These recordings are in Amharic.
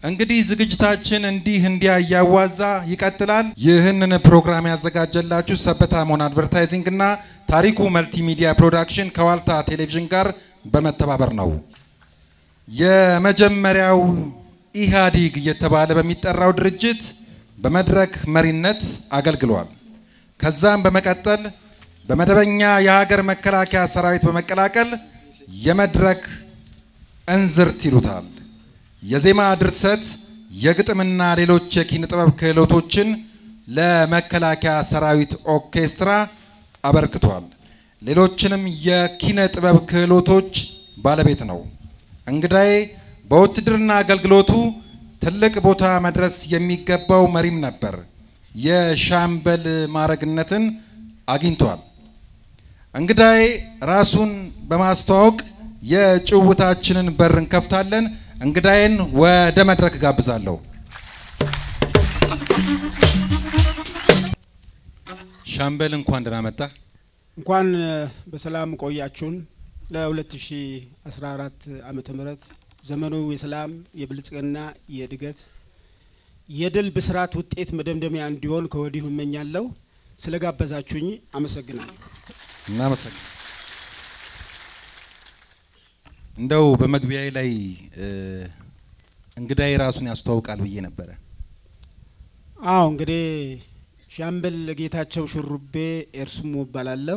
እንግዲህ ዝግጅታችን እንዲህ እንዲያ እያዋዛ ይቀጥላል። ይህንን ፕሮግራም ያዘጋጀላችሁ ሰበታ ሞን አድቨርታይዚንግ እና ታሪኩ መልቲሚዲያ ፕሮዳክሽን ከዋልታ ቴሌቪዥን ጋር በመተባበር ነው። የመጀመሪያው ኢህአዲግ እየተባለ በሚጠራው ድርጅት በመድረክ መሪነት አገልግሏል። ከዛም በመቀጠል በመደበኛ የሀገር መከላከያ ሰራዊት በመቀላቀል የመድረክ እንዝርት ይሉታል የዜማ ድርሰት፣ የግጥምና ሌሎች የኪነ ጥበብ ክህሎቶችን ለመከላከያ ሰራዊት ኦርኬስትራ አበርክቷል። ሌሎችንም የኪነ ጥበብ ክህሎቶች ባለቤት ነው። እንግዳዬ በውትድርና አገልግሎቱ ትልቅ ቦታ መድረስ የሚገባው መሪም ነበር። የሻምበል ማዕረግነትን አግኝቷል። እንግዳዬ ራሱን በማስተዋወቅ የጭውውታችንን በር እንከፍታለን። እንግዳዬን ወደ መድረክ ጋብዛለሁ። ሻምበል እንኳን ደህና መጣ። እንኳን በሰላም ቆያችሁን። ለ2014 ዓመተ ምህረት ዘመኑ የሰላም የብልጽግና የእድገት የድል ብስራት ውጤት መደምደሚያ እንዲሆን ከወዲሁ እመኛለሁ። ስለ ጋበዛችሁኝ አመሰግናለሁ። እናመሰግን እንደው በመግቢያዬ ላይ እንግዳዬ ራሱን ያስተዋውቃል ብዬ ነበረ። አዎ እንግዲህ ሻምበል ጌታቸው ሹሩቤ ኤርሱሞ እባላለሁ።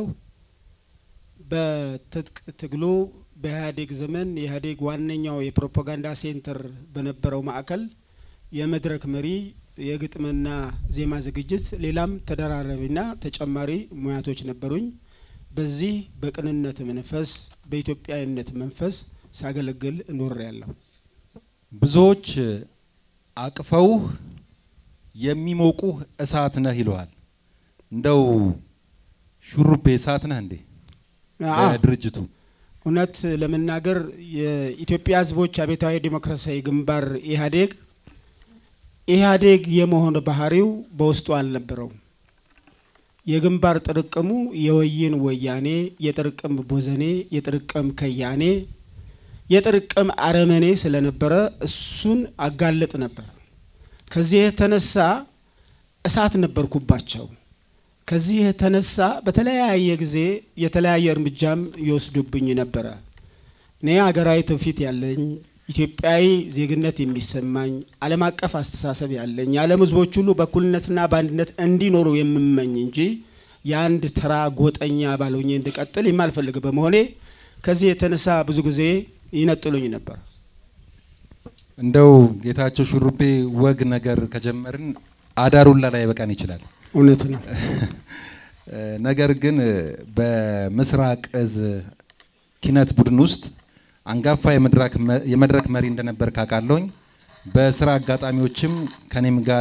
በትጥቅ ትግሉ በኢህአዴግ ዘመን የኢህአዴግ ዋነኛው የፕሮፓጋንዳ ሴንተር በነበረው ማዕከል የመድረክ መሪ፣ የግጥምና ዜማ ዝግጅት፣ ሌላም ተደራራቢና ተጨማሪ ሙያቶች ነበሩኝ። በዚህ በቅንነት መንፈስ በኢትዮጵያዊነት መንፈስ ሳገለግል እኖር ያለሁ። ብዙዎች አቅፈውህ የሚሞቁህ እሳት ነህ ይለዋል። እንደው ሹሩቤ እሳት ነህ እንዴ? ለድርጅቱ እውነት ለመናገር የኢትዮጵያ ሕዝቦች አብዮታዊ ዴሞክራሲያዊ ግንባር ኢህአዴግ ኢህአዴግ የመሆን ባህሪው በውስጡ አልነበረውም። የግንባር ጥርቅሙ የወይን ወያኔ፣ የጥርቅም ቦዘኔ፣ የጥርቅም ከያኔ፣ የጥርቅም አረመኔ ስለነበረ እሱን አጋለጥ ነበር። ከዚህ የተነሳ እሳት ነበርኩባቸው። ከዚህ የተነሳ በተለያየ ጊዜ የተለያየ እርምጃም ይወስዱብኝ ነበረ። እኔ ሀገራዊ ትውፊት ያለኝ ኢትዮጵያዊ ዜግነት የሚሰማኝ ዓለም አቀፍ አስተሳሰብ ያለኝ የዓለም ሕዝቦች ሁሉ በእኩልነትና በአንድነት እንዲኖሩ የምመኝ እንጂ የአንድ ተራ ጎጠኛ ባልሆኜ እንድቀጥል የማልፈልግ በመሆኔ ከዚህ የተነሳ ብዙ ጊዜ ይነጥሉኝ ነበር። እንደው ጌታቸው ሹሩቤ ወግ ነገር ከጀመርን አዳሩላ ላይ በቃን ይችላል። እውነት ነው። ነገር ግን በምስራቅ እዝ ኪነት ቡድን ውስጥ አንጋፋ የመድረክ መሪ እንደነበር ካውቃለሁኝ። በስራ አጋጣሚዎችም ከኔም ጋር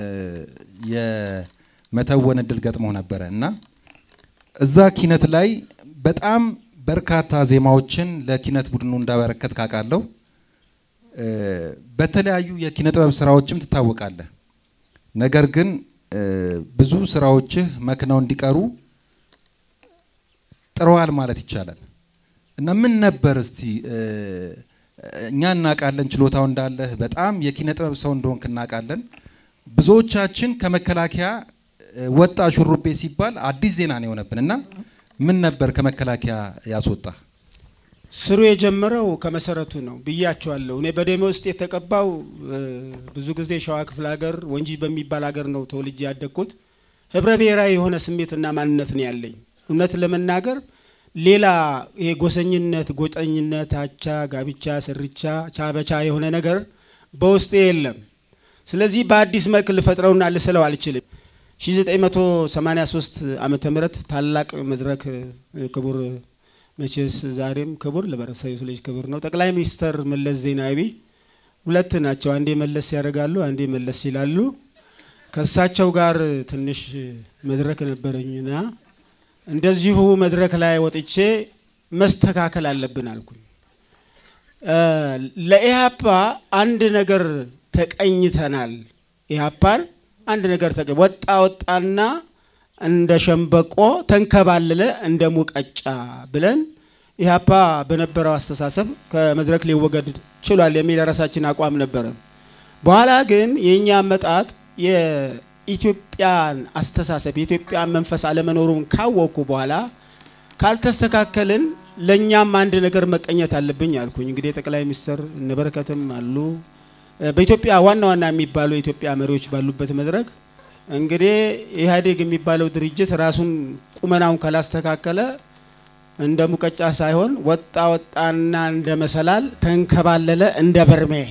የመተወን እድል ገጥሞ ነበረ እና እዛ ኪነት ላይ በጣም በርካታ ዜማዎችን ለኪነት ቡድኑ እንዳበረከት ካውቃለሁ። በተለያዩ የኪነ ጥበብ ስራዎችም ትታወቃለህ። ነገር ግን ብዙ ስራዎችህ መክነው እንዲቀሩ ጥረዋል ማለት ይቻላል። እና ምን ነበር እስቲ እኛ እናውቃለን ችሎታው እንዳለህ በጣም የኪነ ጥበብ ሰው እንደሆንክ እናውቃለን። ብዙዎቻችን ከመከላከያ ወጣ ሹሩቤ ሲባል አዲስ ዜና ነው የሆነብን እና ምን ነበር ከመከላከያ ያስወጣ? ስሩ የጀመረው ከመሰረቱ ነው ብያቸዋለሁ። እኔ በደሜ ውስጥ የተቀባው ብዙ ጊዜ ሸዋ ክፍለ ሀገር ወንጂ በሚባል ሀገር ነው ተወልጄ ያደግኩት። ህብረ ብሔራዊ የሆነ ስሜትና ማንነት ነው ያለኝ። እውነት ለመናገር ሌላ ይሄ ጎሰኝነት፣ ጎጠኝነት፣ አቻ፣ ጋብቻ፣ ስርቻ፣ ቻበቻ የሆነ ነገር በውስጤ የለም። ስለዚህ በአዲስ መልክ ልፈጥረውና ልስለው አልችልም። 1983 ዓመተ ምህረት ታላቅ መድረክ ክቡር መቼስ ዛሬም ክቡር ለበረሰብ ልጅ ክቡር ነው። ጠቅላይ ሚኒስተር መለስ ዜናዊ ሁለት ናቸው። አንዴ መለስ ያደርጋሉ፣ አንዴ መለስ ይላሉ። ከእሳቸው ጋር ትንሽ መድረክ ነበረኝና እንደዚሁ መድረክ ላይ ወጥቼ መስተካከል አለብን አልኩኝ። ለኢህአፓ አንድ ነገር ተቀኝተናል። ኢህአፓን አንድ ነገር ተቀ ወጣ ወጣና እንደ ሸምበቆ ተንከባለለ እንደ ሙቀጫ ብለን ኢህአፓ በነበረው አስተሳሰብ ከመድረክ ሊወገድ ችሏል የሚል የራሳችን አቋም ነበረ። በኋላ ግን የእኛ አመጣጥ የኢትዮጵያን አስተሳሰብ የኢትዮጵያን መንፈስ አለመኖሩን ካወቅኩ በኋላ ካልተስተካከልን ለእኛም አንድ ነገር መቀኘት አለብኝ አልኩኝ። እንግዲህ ጠቅላይ ሚኒስትር እነበረከትም አሉ በኢትዮጵያ ዋና ዋና የሚባሉ የኢትዮጵያ መሪዎች ባሉበት መድረክ እንግዲህ ኢህአዴግ የሚባለው ድርጅት ራሱን ቁመናውን ካላስተካከለ እንደ ሙቀጫ ሳይሆን ወጣ ወጣና እንደ መሰላል ተንከባለለ እንደ በርሜል።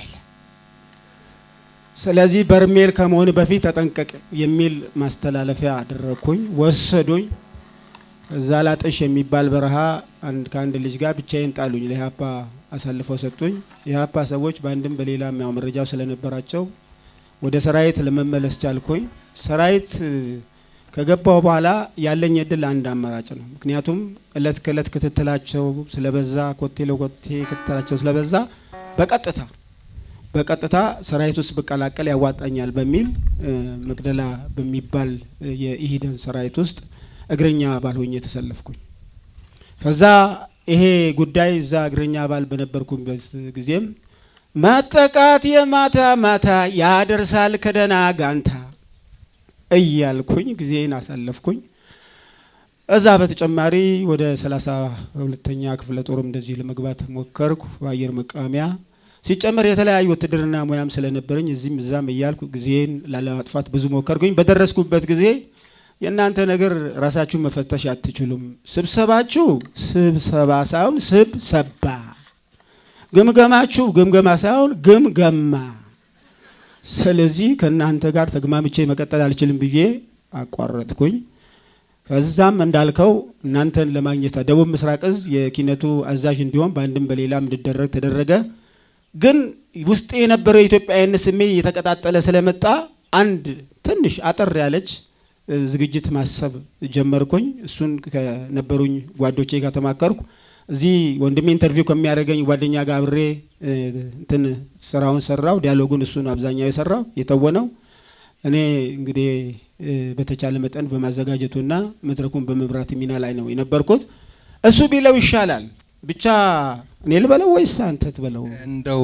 ስለዚህ በርሜል ከመሆን በፊት ተጠንቀቅ የሚል ማስተላለፊያ አደረግኩኝ። ወሰዱኝ። እዛ ላጥሽ የሚባል በረሃ አንድ ከአንድ ልጅ ጋር ብቻዬን ጣሉኝ። ለኢህአፓ አሳልፈው ሰጡኝ። የኢህአፓ ሰዎች በአንድም በሌላም ያው መረጃው ስለነበራቸው ወደ ሰራዊት ለመመለስ ቻልኩኝ። ሰራዊት ከገባው በኋላ ያለኝ እድል አንድ አማራጭ ነው። ምክንያቱም እለት ከእለት ክትትላቸው ስለበዛ፣ ኮቴ ለኮቴ ክትትላቸው ስለበዛ በቀጥታ በቀጥታ ሰራዊት ውስጥ ብቀላቀል ያዋጣኛል በሚል መቅደላ በሚባል የኢሂደን ሰራዊት ውስጥ እግረኛ አባል ሆኜ የተሰለፍኩኝ። ከዛ ይሄ ጉዳይ እዛ እግረኛ አባል በነበርኩበት ጊዜም መጠቃት የማታ ማታ ያደርሳል ከደና ጋንታ እያልኩኝ ጊዜን አሳለፍኩኝ። እዛ በተጨማሪ ወደ ሰላሳ ሁለተኛ ክፍለ ጦርም እንደዚህ ለመግባት ሞከርኩ በአየር መቃወሚያ ሲጨመር የተለያዩ ውትድርና ሙያም ስለነበረኝ እዚህም እዛም እያልኩ ጊዜን ላለማጥፋት ብዙ ሞከርኩኝ። በደረስኩበት ጊዜ የእናንተ ነገር ራሳችሁን መፈተሽ አትችሉም፣ ስብሰባችሁ ስብሰባ ሳይሆን ስብሰባ፣ ግምገማችሁ ግምገማ ሳይሆን ግምገማ። ስለዚህ ከእናንተ ጋር ተግማምቼ መቀጠል አልችልም ብዬ አቋረጥኩኝ። ከዛም እንዳልከው እናንተን ለማግኘት ደቡብ ምስራቅ እዝ የኪነቱ አዛዥ እንዲሆን በአንድም በሌላም እንድደረግ ተደረገ። ግን ውስጤ የነበረው የኢትዮጵያዊነት ስሜት እየተቀጣጠለ ስለመጣ አንድ ትንሽ አጠር ያለች ዝግጅት ማሰብ ጀመርኩኝ። እሱን ከነበሩኝ ጓዶቼ ጋር ተማከርኩ። እዚህ ወንድሜ ኢንተርቪው ከሚያደርገኝ ጓደኛ ጋር አብሬ እንትን ስራውን ሰራው። ዲያሎጉን እሱን አብዛኛው የሰራው የተወነው እኔ እንግዲህ በተቻለ መጠን በማዘጋጀቱና መድረኩን በመምራት ሚና ላይ ነው የነበርኩት። እሱ ቢለው ይሻላል ብቻ እኔ ልበለው ወይስ አንተ ትበለው? እንደው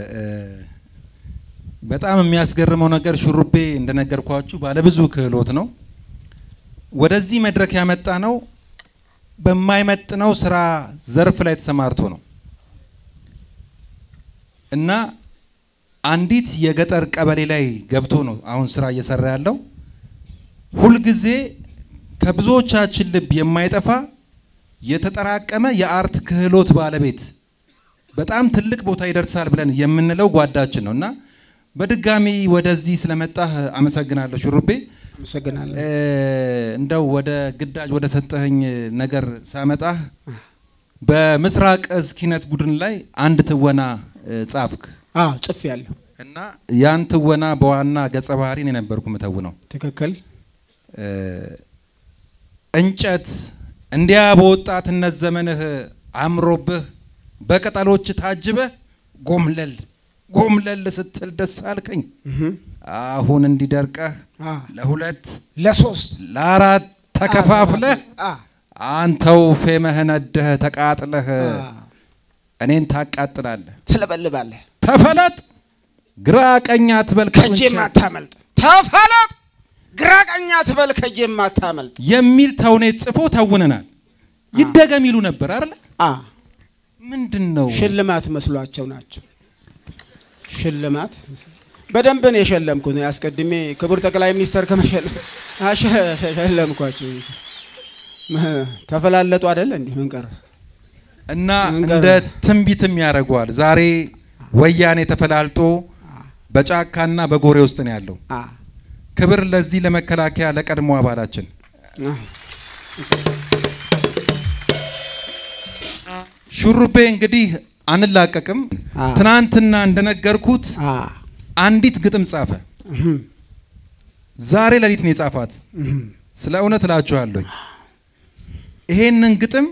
በጣም የሚያስገርመው ነገር ሹሩቤ እንደነገርኳችሁ ባለብዙ ክህሎት ነው። ወደዚህ መድረክ ያመጣ ነው በማይመጥነው ስራ ዘርፍ ላይ ተሰማርቶ ነው እና አንዲት የገጠር ቀበሌ ላይ ገብቶ ነው አሁን ስራ እየሰራ ያለው። ሁልጊዜ ከብዙዎቻችን ልብ የማይጠፋ የተጠራቀመ የአርት ክህሎት ባለቤት በጣም ትልቅ ቦታ ይደርሳል ብለን የምንለው ጓዳችን ነው እና በድጋሚ ወደዚህ ስለመጣህ አመሰግናለሁ ሹሩቤ። አመሰግናለሁ። እንደው ወደ ግዳጅ ወደ ሰጠኸኝ ነገር ሳመጣህ በምስራቅ እዝ ኪነት ቡድን ላይ አንድ ትወና ጻፍክ አዎ ጽፍ ያለሁ እና ያን ትወና በዋና ገጸ ባህሪን የነበርኩ ምተው ነው። ትክክል። እንጨት እንዲያ በወጣትነት ዘመንህ አምሮብህ በቅጠሎች ታጅበህ ጎምለል ጎምለል ስትል ደስ አልከኝ። አሁን እንዲደርቀህ ለሁለት ለሶስት ለአራት ተከፋፍለህ አንተው ፌመህ ነደህ ተቃጥለህ እኔን ታቃጥላለህ። ትለበልባለህ። ተፈለጥ ግራ ቀኝ አትበል ከእጄ ማታመልጥ ተፈለጥ ግራ ቀኝ አትበል ከእጄ ማታመልጥ የሚል ተውኔት ጽፎ ተውነናል። ይደገም ይሉ ነበር አይደል? አ ምንድን ነው ሽልማት መስሏቸው ናቸው። ሽልማት በደንብ ነው የሸለምኩት። አስቀድሜ ክቡር ጠቅላይ ሚኒስተር ከመሸለም ሸለምኳቸው። ተፈላለጡ አይደለ እንዲህ ምን ቀረ? እና መንገር እንደ ትንቢትም ያደርገዋል። ዛሬ ወያኔ ተፈላልጦ በጫካና በጎሬ ውስጥ ነው ያለው። አ ክብር ለዚህ ለመከላከያ ለቀድሞ አባላችን። አ ሹሩቤ እንግዲህ አንላቀቅም። አ ትናንትና እንደነገርኩት አ አንዲት ግጥም ጻፈ። እህም፣ ዛሬ ሌሊት ነው የጻፋት። እህም፣ ስለ እውነት እላችኋለሁኝ ይሄንን ግጥም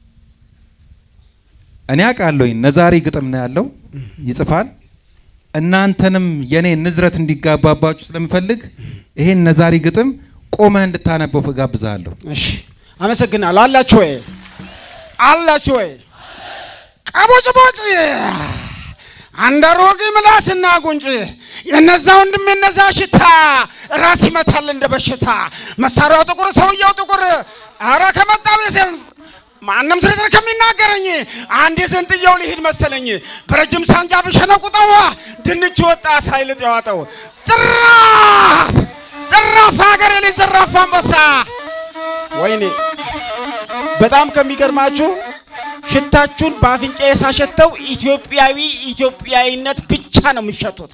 እኔ አውቃለሁኝ። ነዛሪ ግጥም ነው ያለው ይጽፋል። እናንተንም የኔ ንዝረት እንዲጋባባችሁ ስለምፈልግ ይሄን ነዛሪ ግጥም ቆመህ እንድታነበው እጋብዝሃለሁ። እሺ አመሰግናለሁ። አላችሁ ወይ አላችሁ ወይ? ቀቦጭቦጭ አንድ አሮጌ ምላስና ጉንጭ የነዛ ወንድም የነዛ ሽታ ራስ ይመታል እንደ በሽታ። መሳሪያው ጥቁር፣ ሰውየው ጥቁር። አረ ከመጣው የሰን ማንም ዝርዝር ከሚናገረኝ አንድ የዘንጥየው ሊሄድ መሰለኝ። በረጅም ሳንጃ ብሸነቁጠዋ ድንች ወጣ ሳይልጥ ያዋጠው ጽራፍ ጽራፍ ሀገር የሌ ዘራፍ አንበሳ። ወይኔ በጣም ከሚገርማችሁ ሽታችሁን በአፍንጫ ሳሸተው ኢትዮጵያዊ ኢትዮጵያዊነት ብቻ ነው የሚሸቱት።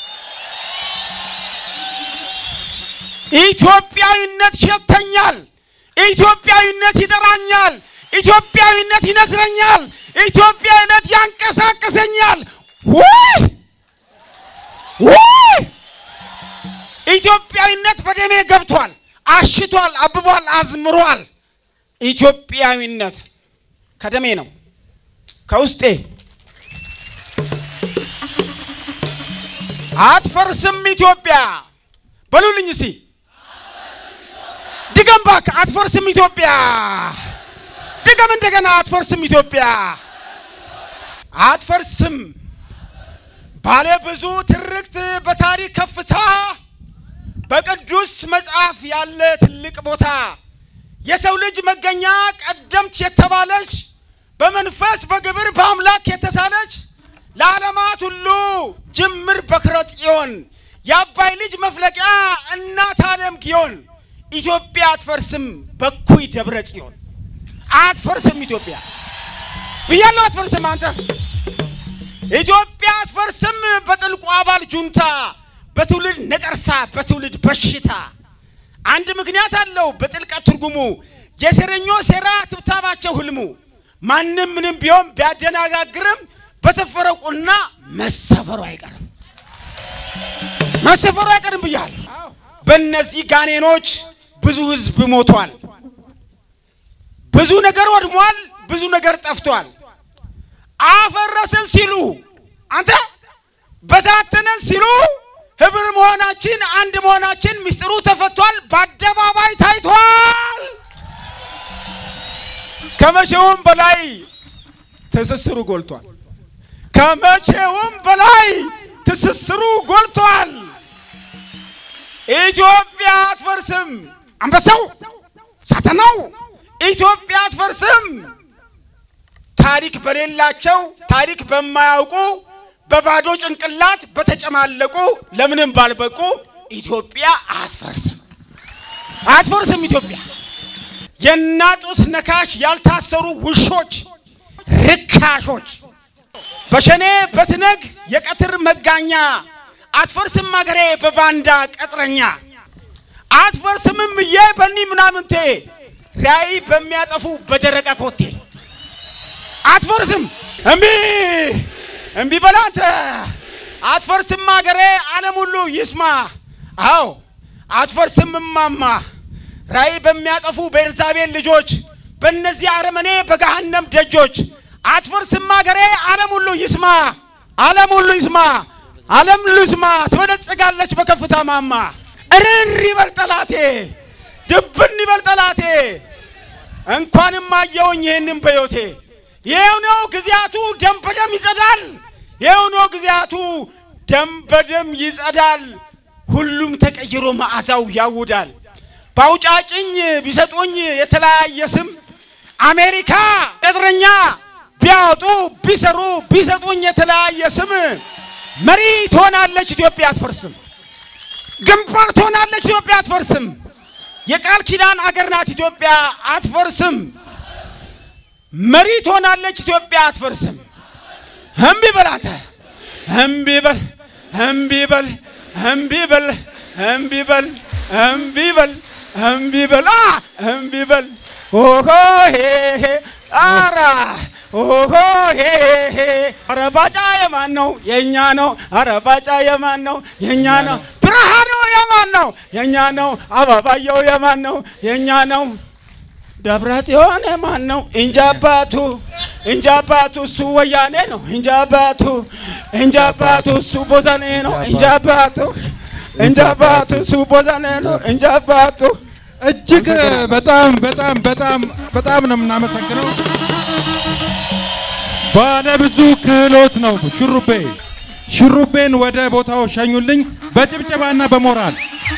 ኢትዮጵያዊነት ሸተኛል። ኢትዮጵያዊነት ይጠራኛል። ኢትዮጵያዊነት ይነዝረኛል። ኢትዮጵያዊነት ያንቀሳቅሰኛል። ውይ ውይ! ኢትዮጵያዊነት በደሜ ገብቷል፣ አሽቷል፣ አብቧል፣ አዝምሯል። ኢትዮጵያዊነት ከደሜ ነው ከውስጤ አትፈርስም ኢትዮጵያ በሉልኝ እስቲ ድገም እባክህ አትፈርስም ኢትዮጵያ ድገም እንደገና አትፈርስም ኢትዮጵያ አትፈርስም ባለ ብዙ ትርክት በታሪክ ከፍታ በቅዱስ መጽሐፍ ያለ ትልቅ ቦታ የሰው ልጅ መገኛ ቀደምት የተባለች በመንፈስ በግብር በአምላክ የተሳለች ለዓለማት ሁሉ ጅምር በክረ ጽዮን የአባይ ልጅ መፍለቂያ እናት ዓለም ጊዮን ኢትዮጵያ አትፈርስም በኩይ ደብረ ጽዮን አትፈርስም ኢትዮጵያ ብያለሁ። አትፈርስም አንተ ኢትዮጵያ አትፈርስም በጥልቁ አባል ጁንታ በትውልድ ነቀርሳ በትውልድ በሽታ አንድ ምክንያት አለው በጥልቀት ትርጉሙ የሴረኞች ሴራ ትብታባቸው ህልሙ ማንም ምንም ቢሆን ቢያደናጋግርም በሰፈረው ቁና መሰፈሩ አይቀርም መሰፈሩ አይቀርም ብያል። በእነዚህ ጋኔኖች ብዙ ህዝብ ሞቷል፣ ብዙ ነገር ወድሟል፣ ብዙ ነገር ጠፍቷል። አፈረስን ሲሉ አንተ በታተነን ሲሉ ህብር መሆናችን አንድ መሆናችን ምስጢሩ ተፈቷል፣ በአደባባይ ታይቷል። ከመቼውም በላይ ትስስሩ ጎልቷል። ከመቼውም በላይ ትስስሩ ጎልቷል። ኢትዮጵያ አትፈርስም። አንበሳው ሳተናው ኢትዮጵያ አትፈርስም። ታሪክ በሌላቸው ታሪክ በማያውቁ በባዶ ጭንቅላት በተጨማለቁ ለምንም ባልበቁ ኢትዮጵያ አትፈርስም አትፈርስም። ኢትዮጵያ የናጡት ነካሽ ያልታሰሩ ውሾች ርካሾች በሸኔ በትነግ የቀትር መጋኛ አትፈርስም አገሬ በባንዳ ቀጥረኛ አትፈርስምም እዬ በኒ ምናምንቴ ራእይ በሚያጠፉ በደረቀ ኮቴ አትፈርስም እምቢ እምቢ በላንተ አትፈርስም አገሬ ዓለም ሁሉ ይስማ። አዎ አትፈርስም እማማ ራእይ በሚያጠፉ በኤልዛቤል ልጆች በእነዚህ አረመኔ በገሃነም ደጆች አትፈርስም አገሬ ዓለም ሁሉ ይስማ። ዓለም ሁሉ ይስማ። ዓለም ሁሉ ይስማ። ትበለጽጋለች በከፍታ ማማ። እርር ይበል ጠላቴ፣ ድብን ይበል ጠላቴ። እንኳንም አየውኝ ይህንም በዮቴ ይኸው ነው ጊዜያቱ ደም በደም ይጸዳል። ይኸው ነው ጊዜያቱ ደም በደም ይጸዳል። ሁሉም ተቀይሮ መዓዛው ያውዳል። በአውጫጭኝ ቢሰጡኝ የተለያየ ስም አሜሪካ ቅጥረኛ ቢያወጡ ቢሰሩ ቢሰጡኝ የተለያየ ስም መሪ ትሆናለች ኢትዮጵያ አትፈርስም። ግንባር ትሆናለች ኢትዮጵያ አትፈርስም። የቃል ኪዳን አገር ናት ኢትዮጵያ አትፈርስም። መሪ ትሆናለች ኢትዮጵያ አትፈርስም። እምቢ በል አንተ እምቢ በል እምቢ በል እምቢ በል እምቢ በል እምቢ በል እምቢ በል አ እምቢ በል ኦሆ ሄ ሄ አራ ኦሆ ሄ ሄ አረ ባጫ የማን ነው? የኛ ነው። አረ ባጫ የማን ነው? የኛ ነው። ብርሃኑ የማን ነው? የኛ ነው። አበባየው የማን ነው? የኛ ነው። ደብረ ጽዮን የማን ነው? እንጃ አባቱ እንጃ አባቱ እሱ ወያኔ ነው። እንጃ አባቱ እንጃ አባቱ እሱ ቦዘኔ ነው። እንጃ አባቱ እንጃ አባቱ እሱ ቦዘኔ ነው። እንጃ አባቱ እጅግ በጣም በጣም በጣም በጣም ነው የምናመሰግነው። ባለብዙ ክህሎት ነው ሹሩቤ። ሽሩቤን ወደ ቦታው ሸኙልኝ በጭብጨባና በሞራል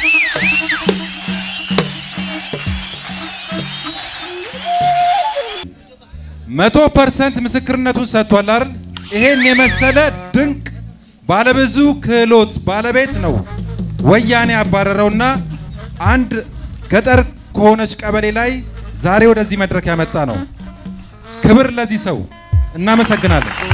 መቶ ፐርሰንት ምስክርነቱን ሰጥቷል አይደል? ይሄን የመሰለ ድንቅ ባለብዙ ክህሎት ባለቤት ነው ወያኔ ያባረረውና አንድ ገጠር ከሆነች ቀበሌ ላይ ዛሬ ወደዚህ መድረክ ያመጣ ነው። ክብር ለዚህ ሰው። እናመሰግናለን።